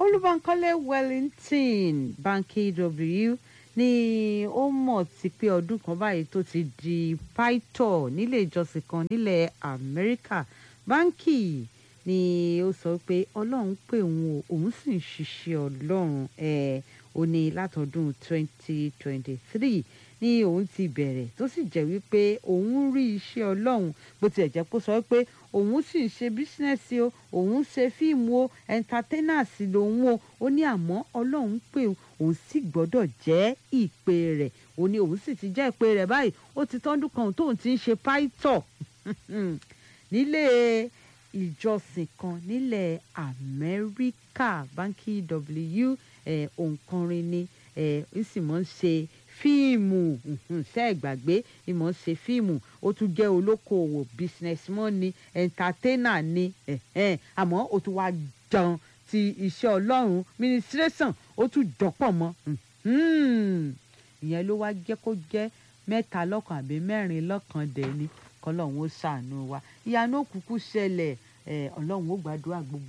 olúbankọ́lé wellington banky w ni ó mọ̀ sí pé ọdún kan báyìí tó ti di pító nílé ìjọsìn kan nílẹ̀ amẹ́ríkà báńkì ni ó sọ pé ọlọ́run pè òun o òun sì ń ṣiṣẹ́ ọlọ́run ẹ̀ ó ní látọdún 2023 ní òun ti bẹ̀rẹ̀ tó sì jẹ́ wípé òun rí iṣẹ́ ọlọ́run bó tilẹ̀ jẹ́ pé ó sọ pé òun sì ń ṣe bísínẹ́sì o òun ṣe fíìmù o ẹ̀ńtátẹ́nàsì lòun o ó ní àmọ́ ọlọ́run pé òun sì gbọ́dọ̀ jẹ́ ìpè rẹ̀ ó ní òun sì ti jẹ́ ìpè rẹ̀ báyìí ó ti tọ́dún kan tóun ti ń ṣe páìtọ̀ nílé ìjọsìn kan nílẹ̀ amẹ́ríkà báńkì w òǹkọrin ni ó sì mọ̀ ń ṣe fíìmù ṣe é gbàgbé ìmọ̀ ṣe fíìmù ó tún jẹ́ olókoòwò businessman ni entertainer ni àmọ́ ó tún wá jẹun ti iṣẹ́ ọlọ́run ministration ó tún jọpọ̀ mọ́ ìyẹn ló wá jẹ́ kó jẹ́ mẹ́ta lọ́kàn àbí mẹ́rin lọ́kàn dẹ̀ ni kọ́lọ́run ó ṣàánú wa ìyanu òkùnkùn ṣẹlẹ̀ ọlọ́run ó gbàdúrà gbogbo.